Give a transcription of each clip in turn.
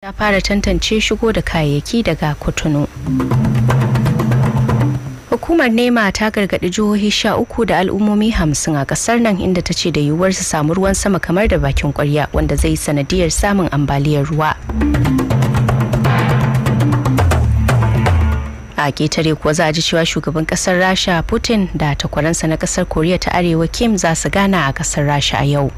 ta fara tantance shigo da kayayyaki daga kotunu hukumar nema ta gargaɗi jihohi sha uku da al'ummomi hamsin a ƙasar nan inda ta ce da yiwuwar su samu ruwan sama kamar da bakin kwarya wanda zai sanadiyar samun ambaliyar ruwa a ketare kuwa za a ji cewa shugaban kasar rasha putin da takwaransa na kasar koriya ta arewa kim za su gana a kasar rasha a yau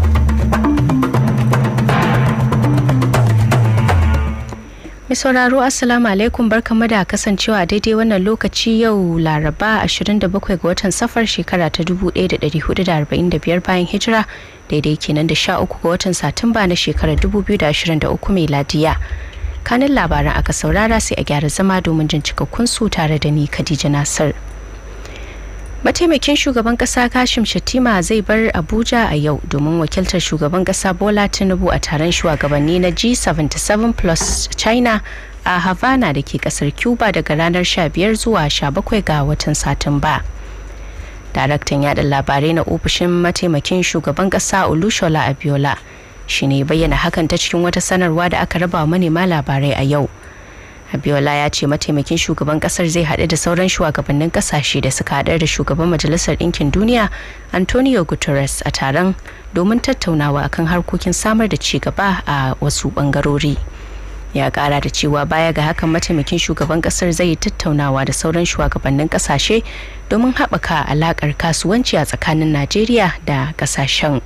mai sauraro assalamu alaikum barkamu da kasancewa daidai wannan lokaci yau laraba 27 ga watan safar shekara ta 1445 bayan hijira daidai kenan da 13 ga watan satumba na shekarar 2023 mai ladiya kanin labaran aka saurara sai a gyara zama domin jin cikakkun su tare da ni Khadija Nasir. Mataimakin shugaban kasa Kashim Shattima zai bar Abuja a yau domin wakiltar shugaban kasa Bola Tinubu a taron shugabanni na G77 plus China a Havana da ke kasar Cuba daga ranar 15 zuwa 17 ga watan Satumba. Daraktan yada labarai na ofishin mataimakin shugaban kasa Olushola Abiola shi ne bayyana hakan ta cikin wata sanarwa da aka raba manema labarai a yau abiola ya ce mataimakin shugaban kasar zai haɗu da sauran shugabannin kasashe da suka haɗar da shugaban majalisar ɗinkin duniya antonio guterres a taron domin tattaunawa akan harkokin samar da ci gaba a wasu ɓangarori ya ƙara da cewa baya ga hakan mataimakin shugaban kasar zai tattaunawa da sauran shugabannin kasashe domin haɓaka alaƙar kasuwanci a tsakanin najeriya da kasashen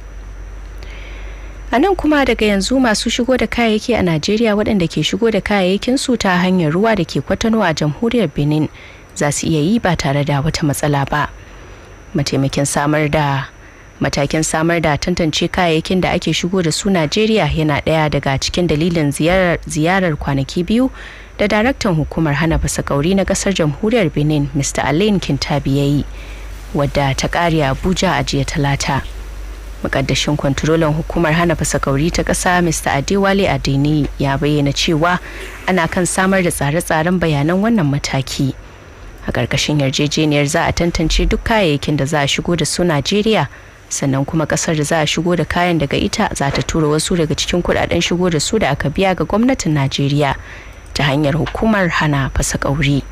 a nan kuma daga yanzu masu shigo da kayayyaki a najeriya waɗanda ke shigo da kayayyakin su ta hanyar ruwa da ke kwatano a jamhuriyar benin za su iya yi ba tare da wata matsala ba mataimakin samar da matakin samar da tantance kayayyakin da ake shigo da su najeriya yana ɗaya daga cikin dalilin ziyarar kwanaki biyu da daraktan hukumar hana fasakauri na ƙasar jamhuriyar benin mr alain kintabi ya yi wadda ta ƙare abuja a jiya talata mukaddashin kwantarolan hukumar hana fasakauri ta ƙasa mr adewale adeni ya bayyana cewa ana kan samar da tsare-tsaren bayanan wannan mataki a ƙarƙashin yarjejeniyar za a tantance duk kayayyakin da za a shigo da su najeriya sannan kuma ƙasar da za a shigo da kayan daga ita za ta tura wasu daga cikin kudaden shigo da su da aka biya ga gwamnatin najeriya ta hanyar hukumar hana fasakauri.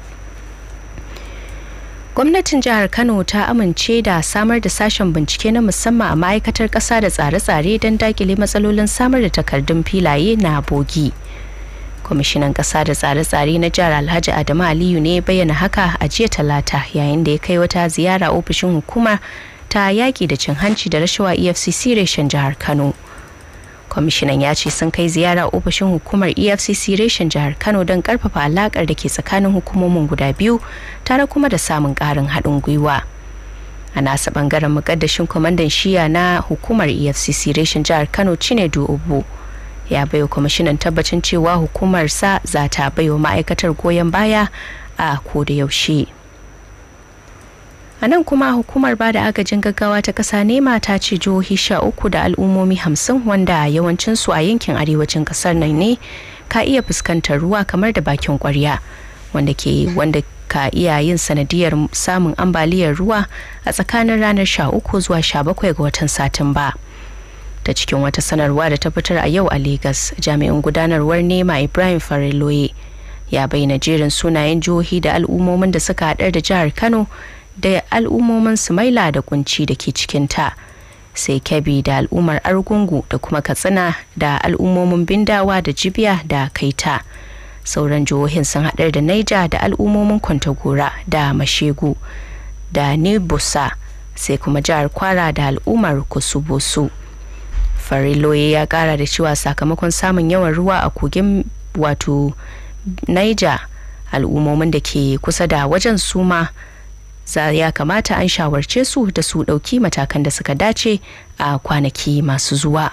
gwamnatin jihar kano ta amince da samar da sashen bincike na musamman a ma'aikatar ƙasa da tsare-tsare don dakile matsalolin samar da takardun filaye na bogi kwamishinan ƙasa da tsare-tsare na jihar alhaji adamu aliyu ne bayyana haka a jiya talata yayin da ya kai wata ziyara ofishin hukumar ta yaƙi da cin hanci da rashawa efcc reshen jihar kano kwamishinan ya ce sun kai ziyara ofishin hukumar efcc reshen jihar kano don karfafa alakar da ke tsakanin hukumomin guda biyu tare kuma da samun karin haɗin gwiwa a nasa bangaren mukaddashin kwamandan shiya na hukumar efcc reshen jihar kano cinedu obu ya baiwa kwamishinan tabbacin cewa hukumar sa za ta baiwa ma'aikatar goyon baya a koda yaushe a nan kuma hukumar ba da agajin gaggawa ta ƙasa nema ta ce jihohi sha uku da al'ummomi hamsin wanda yawancinsu a yankin arewacin ƙasar nan ne ka iya fuskantar ruwa kamar da bakin kwarya wanda ke wanda ka iya yin sanadiyar samun ambaliyar ruwa a tsakanin ranar sha uku zuwa sha bakwai ga watan satumba ta cikin wata sanarwa da ta fitar a yau a Legas jami'in gudanarwar nema ibrahim fariloye ya bayyana jerin sunayen jihohi da al'ummomin da suka haɗar da jihar kano da al'ummomin sumaila da kunci da ke cikinta sai kyabi da al'ummar argungu da kuma katsina da al'ummomin bindawa da jibiya da kaita sauran jihohin sun haɗar da naija da al'ummomin kwantagora da mashegu da nibusa sai kuma jihar kwara da al'ummar kusubusu fariloye ya kara da cewa sakamakon samun yawan ruwa a kogin wato naija al'ummomin da ke kusa da wajen suma za ya kamata an shawarce su da su ɗauki matakan da suka dace a kwanaki masu zuwa.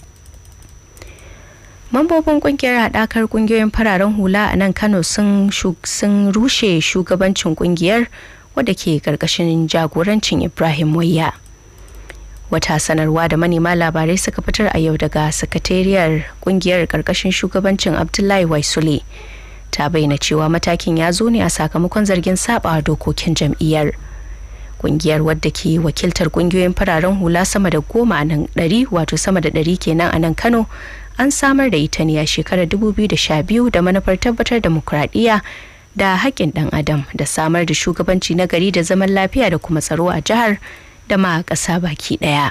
Mambobin kungiyar haɗakar kungiyoyin fararen hula a nan Kano sun rushe shugabancin kungiyar wadda ke ƙarƙashin jagorancin Ibrahim Wayya. Wata sanarwa da manema labarai suka fitar a yau daga sakatariyar kungiyar ƙarƙashin shugabancin Abdullahi Waisule. ta bayyana cewa matakin ya zo ne a sakamakon zargin saba dokokin jam'iyyar kungiyar wadda ke wakiltar kungiyoyin fararen hula sama da goma a nan ɗari wato sama da ɗari kenan a nan kano an samar da ita ne a shekarar 2012 da manufar tabbatar demokuraɗiyya da haƙƙin ɗan adam da samar da shugabanci na gari da zaman lafiya da kuma tsaro a jihar da ma ƙasa baki ɗaya.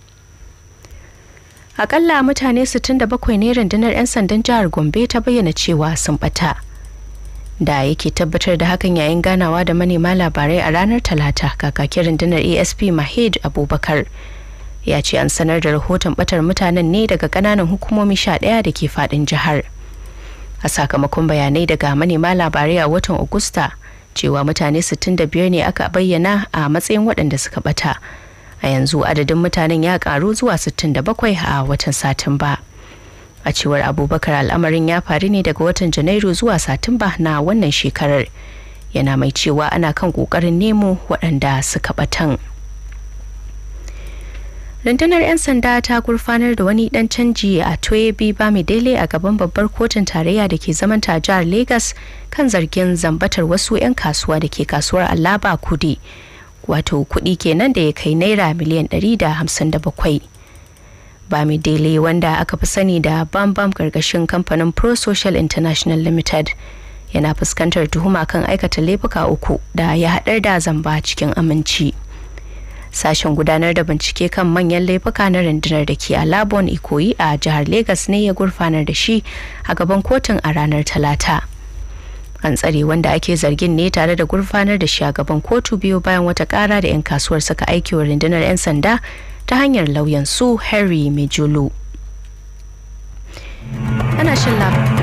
Akalla mutane 67 ne rundunar 'yan sandan jihar Gombe ta bayyana cewa sun ɓata. da yake tabbatar da hakan yayin ganawa da manema labarai a ranar talata kakakin rundunar asp mahid abubakar ya ce an sanar da rahoton batar mutanen ne daga kananan hukumomi sha ɗaya da ke fadin jihar a sakamakon bayanai daga manema labarai a watan agusta cewa mutane 65 ne aka bayyana a matsayin waɗanda suka bata a yanzu adadin mutanen ya karu zuwa 67 a watan satumba. a cewar abubakar al'amarin ya faru ne daga watan janairu zuwa satumba na wannan shekarar yana mai cewa ana kan kokarin nemo waɗanda suka batan rundunar 'yan sanda ta gurfanar da wani dan canji a toyebi bamidele a gaban babbar kotun tarayya da ke zaman ta jihar lagos kan zargin zambatar wasu 'yan kasuwa da ke kasuwar alaba kudi wato kudi kenan da ya kai naira miliyan 157 Bamidele wanda aka fi sani da Bambam karkashin kamfanin Pro Social International Limited yana fuskantar tuhuma kan aikata laifuka uku da ya haɗar da zamba cikin aminci. Sashen gudanar da bincike kan manyan laifuka na rundunar da ke a Labon Ikoyi a jihar Legas ne ya gurfanar da shi a gaban kotun a ranar Talata. An tsare wanda ake zargin ne tare da gurfanar da shi a gaban kotu biyu bayan wata kara da 'yan kasuwar suka aiki wa rundunar 'yan sanda ta hanyar lauyan su Harry Mejulu. Ana shin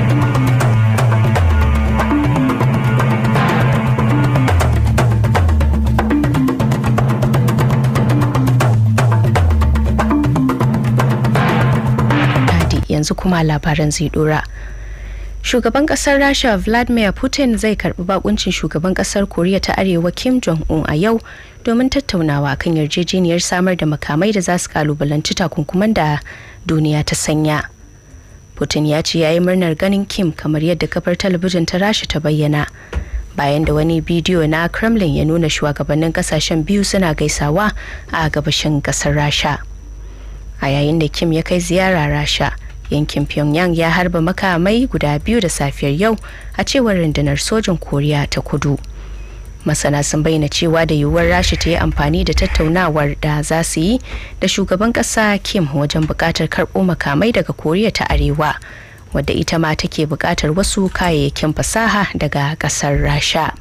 yanzu kuma labaran zai dora. Shugaban kasar Rasha Vladimir Putin zai karbi bakuncin shugaban kasar Koriya ta Arewa Kim Jong-un a yau domin tattaunawa kan yarjejeniyar samar da makamai da za su kalubalanci takunkuman da duniya ta sanya. Putin ya ce ya yi murnar ganin Kim kamar yadda kafar talabijin ta Rasha ta bayyana. Bayan da wani bidiyo na Kremlin ya nuna shugabannin kasashen biyu suna gaisawa a gabashin kasar Rasha. A yayin da Kim ya kai ziyara Rasha, yankin Pyongyang ya harba makamai guda biyu da safiyar yau a cewar rundunar sojin Koriya ta kudu. masana sun bayyana cewa da yiwuwar rasha ta yi amfani da tattaunawar da za su yi da shugaban kasa kim wajen bukatar karɓo makamai daga koriya ta arewa wadda ita ma take bukatar wasu kayayyakin fasaha daga kasar rasha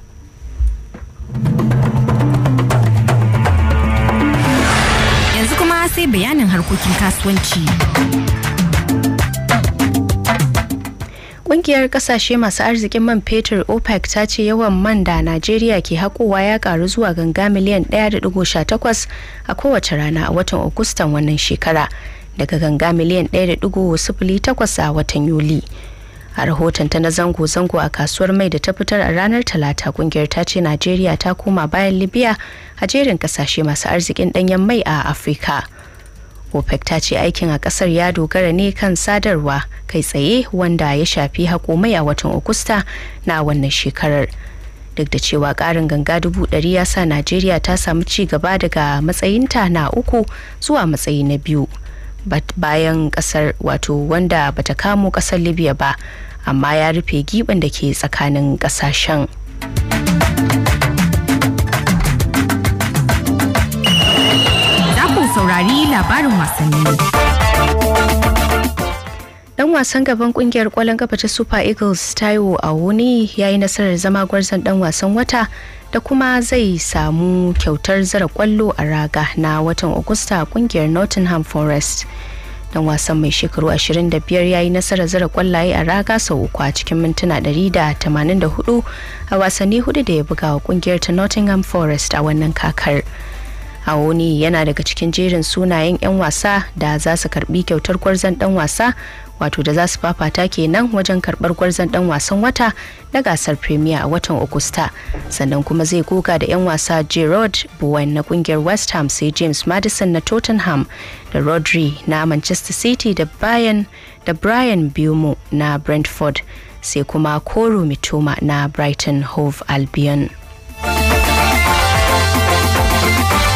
yanzu kuma sai bayanin harkokin kasuwanci Ƙungiyar kasashe masu arzikin man fetur OPEC ta ce yawan man da Najeriya ke haƙowa ya karu zuwa ganga miliyan 1.18 a kowace rana a watan Agustan wannan shekara daga ganga miliyan 1.08 a watan Yuli. A rahoton ta na zango-zango a kasuwar mai da ta fitar a ranar Talata kungiyar ta ce Najeriya ta koma bayan Libya a jerin kasashe masu arzikin ɗanyen mai a Afirka. opec ta ce aikin a kasar ya dogara ne kan sadarwa kai tsaye wanda ya shafi hakomai a watan augusta na wannan shekarar duk da cewa karin ganga dubu ɗari ya sa najeriya ta samu ci gaba daga matsayinta na uku zuwa matsayi na biyu bayan kasar wato wanda bata kamo kasar libya ba amma ya rufe giɓin da ke tsakanin ƙasashen. saurari labarin wasanni. Dan wasan gaban kungiyar kwallon kafa ta Super Eagles Taiwo Awoni ya yi nasarar zama gwarzon dan wasan wata da kuma zai samu kyautar zara kwallo a raga na watan Agusta a kungiyar Nottingham Forest. Dan wasan mai shekaru 25 ya yi nasarar zara kwallaye a raga sau uku a cikin mintuna 184 a wasanni hudu da ya buga wa kungiyar ta Nottingham Forest a wannan kakar. Awoni yana daga cikin jerin sunayen 'yan wasa da za su karbi kyautar gwarzon dan wasa wato da za su fafata kenan wajen karbar gwarzon dan wasan wata na gasar premier a watan Agusta sannan kuma zai goga da 'yan wasa Gerard Bowen na kungiyar West Ham sai James Madison na Tottenham da Rodri na Manchester City da Bayern da Brian Bumo na Brentford sai kuma Koro Mitoma na Brighton Hove Albion.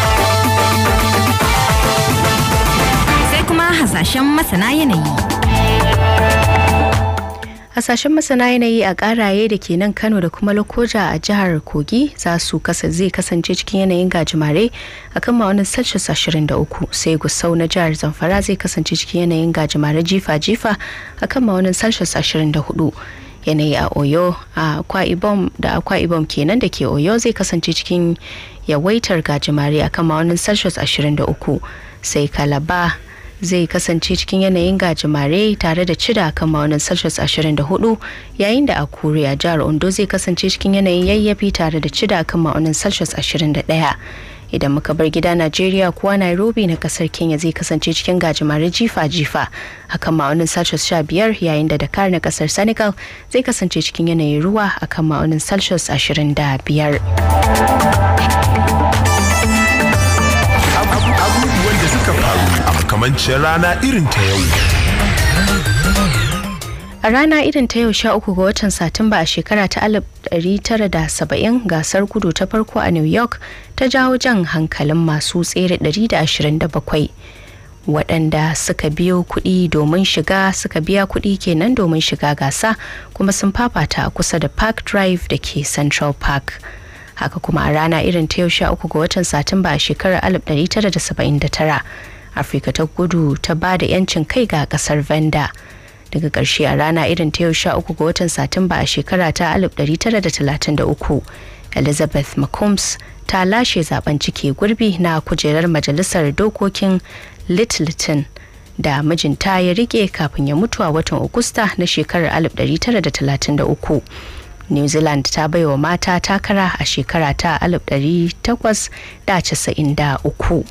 hasashen masana yanayi. hasashen masana yanayi a karaye da ke nan kano da kuma lokoja a jihar kogi za su kasa zai kasance cikin yanayin gajimare a kan ma'aunin celsius 23 sai gusau na jihar zamfara zai kasance cikin yanayin gajimare jifa-jifa a kan ma'aunin celsius 24 yanayi a oyo a akwa ibom da akwa ibom kenan da ke oyo zai kasance cikin yawaitar gajimare a kan ma'aunin celsius 23 sai kalaba zai kasance cikin yanayin gajimare tare da cida kan ma'aunin celsius 24 yayin da a kure a jihar ondo zai kasance cikin yanayin yayyafi tare da cida kan ma'aunin celsius 21 idan muka bar gida najeriya kuwa nairobi na kasar kenya zai kasance cikin gajimare jifa-jifa akan ma'aunin celsius 15 yayin da dakar na kasar senegal zai kasance cikin yanayin ruwa akan ma'aunin celsius 25 abubuwan da suka faru a makamancin rana irin ta yau. A rana irin ta yau sha uku ga watan Satumba a shekara ta 1970 gasar gudu ta farko a New York ta jawo jan hankalin masu tsere 127 waɗanda suka biyo kuɗi domin shiga suka biya kuɗi kenan domin shiga gasa kuma sun fafata kusa da Park Drive da ke Central Park. haka kuma a rana irin ta yau sha uku ga watan satumba a shekarar 1979 afirka ta gudu ta ba da yancin kai ga kasar vanda daga ƙarshe a rana irin ta yau sha uku ga watan satumba a shekara ta 1933 elizabeth mccombs ta lashe zaben cike gurbi na kujerar majalisar dokokin littleton da mijinta ya rike kafin ya mutu a watan Agusta na shekarar 1933 new zealand ta baiwa mata takara a shekara ta 1893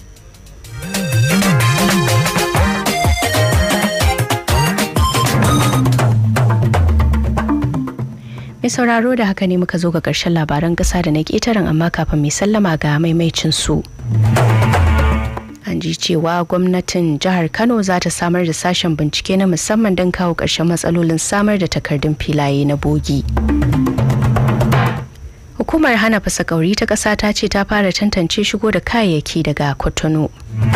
mai sauraro da haka ne muka zo ga ƙarshen labaran ƙasa da na ƙetaren amma kafin mai sallama ga maimaicin su an ji cewa gwamnatin jihar kano za ta samar da sashen bincike na musamman don kawo ƙarshen matsalolin samar da takardun filaye na bogi hukumar hana fasakauri ta ƙasa ta ce ta fara tantance shigo da kayayyaki daga kotono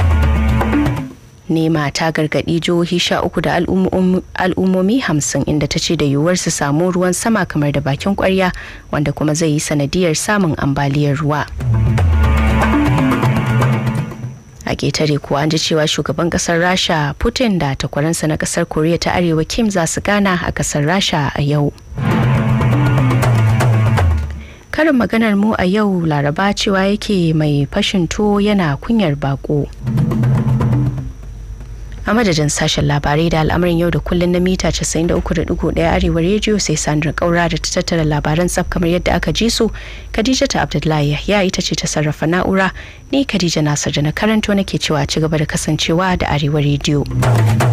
nema ta gargaɗi jihohi sha uku da al'ummomi hamsin inda ta ce da yiwuwar su samu ruwan sama kamar da bakin kwarya wanda kuma zai yi sanadiyar samun ambaliyar ruwa a ƙetare kuwa an ji cewa shugaban ƙasar rasha putin da takwaransa na ƙasar koriya ta arewa kim za su gana a ƙasar rasha a yau karin maganar mu a yau laraba cewa yake mai fashin to yana kunyar bako a madadin sashen labarai da al'amarin yau da kullun na mita 93.1 arewa rediyo sai sandra kaura da ta tattara labaran tsaf kamar yadda aka ji su khadija ta abdullahi ya ita ce ta sarrafa na'ura ni khadija nasar da na karanto nake cewa ci gaba da kasancewa da arewa rediyo